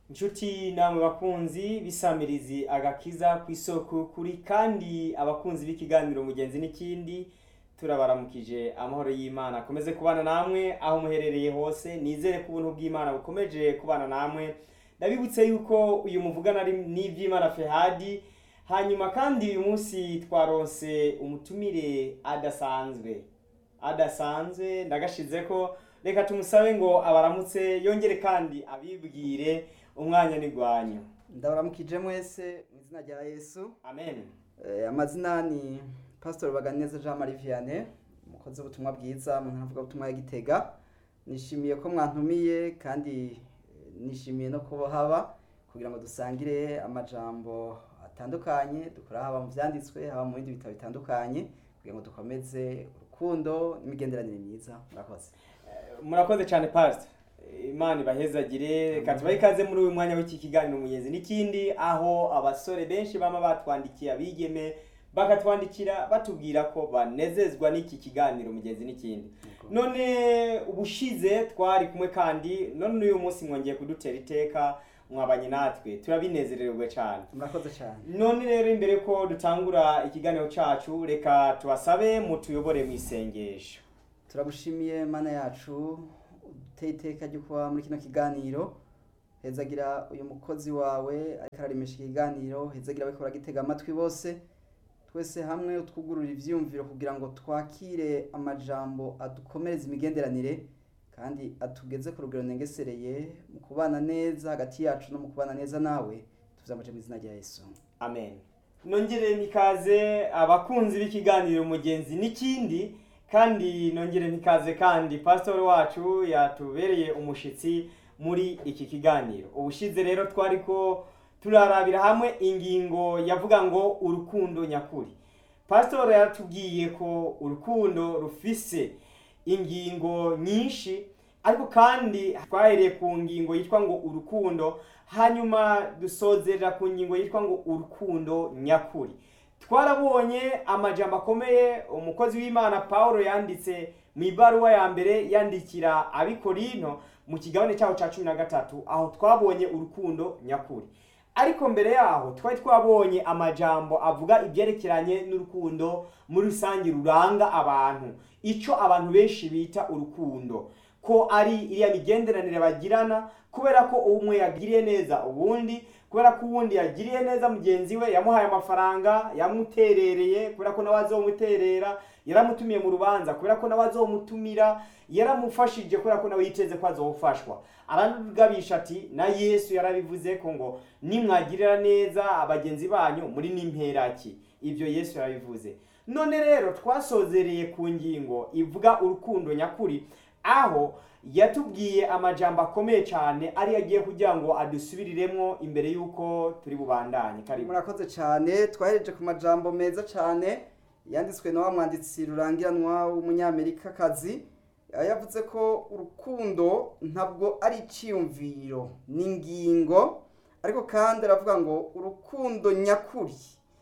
inshuti namwe bakunzi bisamirizi agakiza ku isoko kuri kandi abakunzi b'ikiganiro mugenzi n'ikindi turabaramukije amahoro y'imana akomeze kubana namwe aho muherereye hose nizere ko ubuntu bw'imana bukomeje kubana namwe ndabibutse yuko uyu muvugana ari n'iby'imana fehadi hanyuma kandi uyu munsi twaronse umutumire adasanzwe adasanzwe ndagashize ko reka tumusabe ngo abaramutse yongere kandi abibwire umwanya n'igwanyo ndabaramukije mwese mu izina rya yesu amen Eh, amazina ni pastor baganeza jean marie vianney umukozi w'ubutumwa bwiza mu ntara avuga ya gitega nishimiye ko mwantumiye kandi eh, nishimiye no kuba haba kugira ngo dusangire amajambo atandukanye dukora haba mu vyanditswe haba mu bindi bitabo bitandukanye kugira ngo dukomeze urukundo n'imigenderanire myiza murakoze murakoze cyane pastor imana ibahezagire reka tubahe ikaze muri uyu mwanya w'iki kiganiro mugenzi n'ikindi aho abasore benshi bama batwandikiye abigeme bakatwandikira batubwira ko banezezwa n'iki kiganiro mugenzi n'ikindi none ubushize twari kumwe kandi none uyu munsi mwongeye kudutera iteka mwabanye natwe turabinezererwa cyane murakoze cyane none rero imbere ko dutangura ikiganiro cyacu reka tubasabe mutuyobore mu isengesho turagushimiye mana yacu uteye iteka ryo kuba muri kino kiganiro hezagira uyu mukozi wawe ariko ararimisha ikiganiro hezagira abiko baragitega amatwi bose twese hamwe utwugurura ivyiyumviro kugira ngo twakire amajambo adukomereza imigenderanire kandi atugeze ku rugero nengesereye mu kubana neza hagati yacu no mu kubana neza nawe tuvyamuje mu izina rya yesu amen nongere nikaze abakunzi b'ikiganiro mugenzi n'ikindi kandi nongere nikaze kandi pastor wacu yatubereye umushitsi muri iki kiganiro ubushize rero twari ko turarabira hamwe ingingo yavuga ngo urukundo nyakuri pastor yatubwiye ko urukundo rufise ingingo nyinshi ariko kandi twahereye ku ngingo yitwa ngo urukundo hanyuma dusozerera ku ngingo yitwa ngo urukundo nyakuri twarabonye amajambo akomeye umukozi w'imana paul yanditse mu ibaruwa ya mbere yandikira abikorino mu kigabane cyaho cya cumi na gatatu aho twabonye urukundo nyakuri ariko mbere yaho twari twabonye amajambo avuga ibyerekeranye n'urukundo muri rusange ruranga abantu icyo abantu benshi bita urukundo ko ari iriya migenderanire bagirana kubera ko umwe yagiriye neza ubundi kubera ko uwundi yagiriye neza mugenzi we yamuhaye amafaranga yamuterereye kubera ko nawe azomuterera yaramutumiye mu rubanza kubera ko nawe azomutumira yaramufashije kubera ko nawe yiteze ko azofashwa aragabisha ati na yesu yarabivuze ko ngo nimwagirira neza abagenzi banyu muri n'imperaki ibyo yesu yarabivuze none rero twasozereye ku ngingo ivuga urukundo nyakuri aho yatubwiye amajambo akomeye cyane ari agiye kugira ngo adusubiriremo imbere y'uko turi bubandanye karibu murakoze cyane twahereje ku majambo meza cyane yanditswe na wa mwanditsi rurangiranwa w'umunyamerikakazi yavuze ko urukundo ntabwo ari icyiyumviro ni ingingo ariko kandi aravuga ngo urukundo nyakuri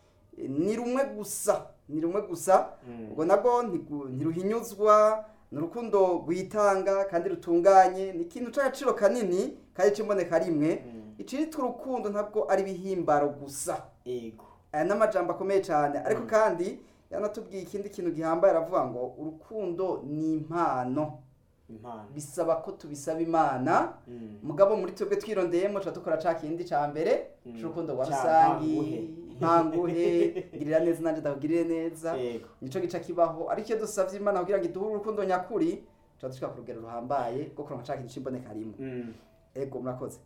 ni rumwe gusa ni rumwe gusa Mm. ubwo nabwo ntigu- ntiruhinyuzwa ni urukundo rwitanga kandi rutunganye ni ikintu cy'agaciro kanini kandi cy'imboneka rimwe Mm. icitwa urukundo ntabwo ari ibihimbaro gusa ego aya ni amajambo akomeye cyane ariko Mm. kandi yanatubwiye ikindi kintu gihambaye aravuga ngo urukundo ni impano impano bisaba ko tubisaba imana Mm. mugabo muri twebwe twirondeyemo tuba dukora ca kindi ca mbere Mm. c'urukundo rwa Ca rusangi ntanguhe. ntanguhe girira neza nanje ndakugirire neza ego nico gica kibaho ariko iyo dusavye imana kugira ngo iduhe urukundo nyakuri tuba dushika ku rugero ruhambaye rwo kuronka ca kintu c'imboneka rimwe Mm. ego murakoze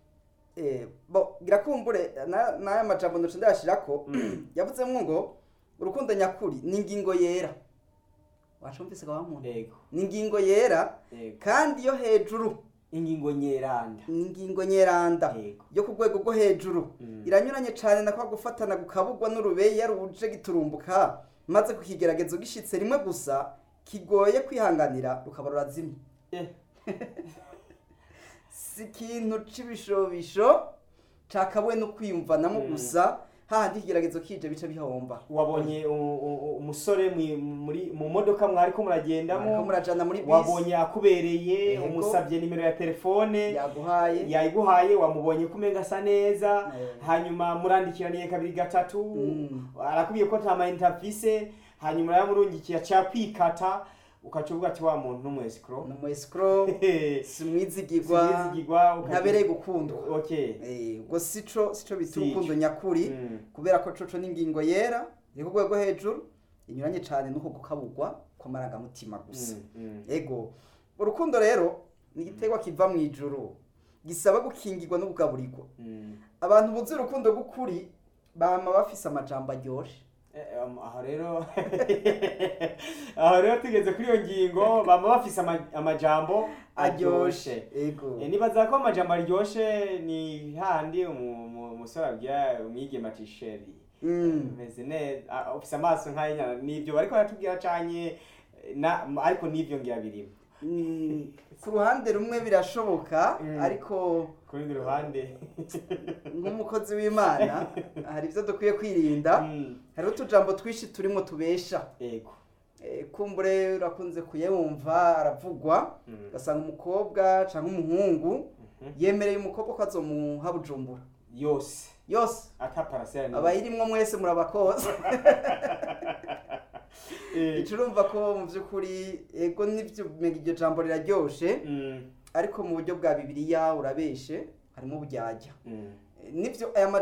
eh bo girakumbure na- n'aya majambo ndoce ndayashirako yavuzemwo ngo urukundo nyakuri ni ingingo yera wacumvise ga muntu ego ni ingingo yera ego kandi yo hejuru ingingo nyeranda ni ingingo nyeranda ego yo ku rwego rwo hejuru Mm. iranyuranye cyane na kwa gufatana gukabugwa n'urubeya ruje giturumbuka maze kukigeragezo gishitse rimwe gusa kigoye kwihanganira rukaba rurazimye Eh. si ikintu c'ibishobisho cakabuwe no kwiyumvanamo Mm. gusa hahandi ikigeragezo kije bice bihomba wabonye u- u- umusore mwi- muri mu modoka mwariko ariko muragendamo murajana muri bisi wabonye akubereye Yego. umusabye nimero ya telefone yaguhaye yayiguhaye wamubonye ko umenga asa neza Eh. hanyuma murandikiraniye kabiri gatatu Mm. arakubwiye ko nta mayinite afise hanyuma yamurungikiye aca kwikata ukaca uvuga ati wa muntu n'umwesikoro ni umu escrow simwizigirwa Sinizigirwa, ukaca- ntabereye gukundwa okay Eh, ubwo sico sico bita Si urukundo nyakuri Mm. kubera ko coco n'ingingo yera iri ku rwego hejuru inyuranye cyane n'uko gukabugwa kw'amarangamutima gusa Mm, mm. ego urukundo rero ni igiterwa kiva mu ijuru gisaba gukingirwa no kugaburirwa Mm. abantu buzi urukundo rw'ukuri bama bafise amajambo aryoshe Eh, um, aho rero aho rero tugeze kuri iyo ngingo baba bafise ama- amajambo aryoshe ego Eh, nibaza ko amajambo aryoshe ni handi umu- umu- umusore abwira umwigeme ati sheri Mm. meze neza ah, ufise amaso nk'ay'inyana nivyo bariko baratubwira canye na ariko nivyo ngira birimo Mm, ku ruhande rumwe birashoboka Mm. ariko ku rundi ruhande nk'umukozi w'imana hari ibyo dukwiye kwirinda Mm, hariho utujambo twinshi turimo tubesha ego Eh, kumbure urakunze kuyumva aravugwa Mm, ugasanga umukobwa cyangwa umuhungu mhm. yemereye umukobwa ko azomuha bujumbura yose yose ata parasera abayirimwo mwese murabakoza Eh, ico urumva ko mu by'ukuri ego nivyo umenga iryo jambo riraryoshe mm, ariko mu buryo bwa bibiliya urabeshe harimo uburyarya mm. Eh, nivyo aya majambo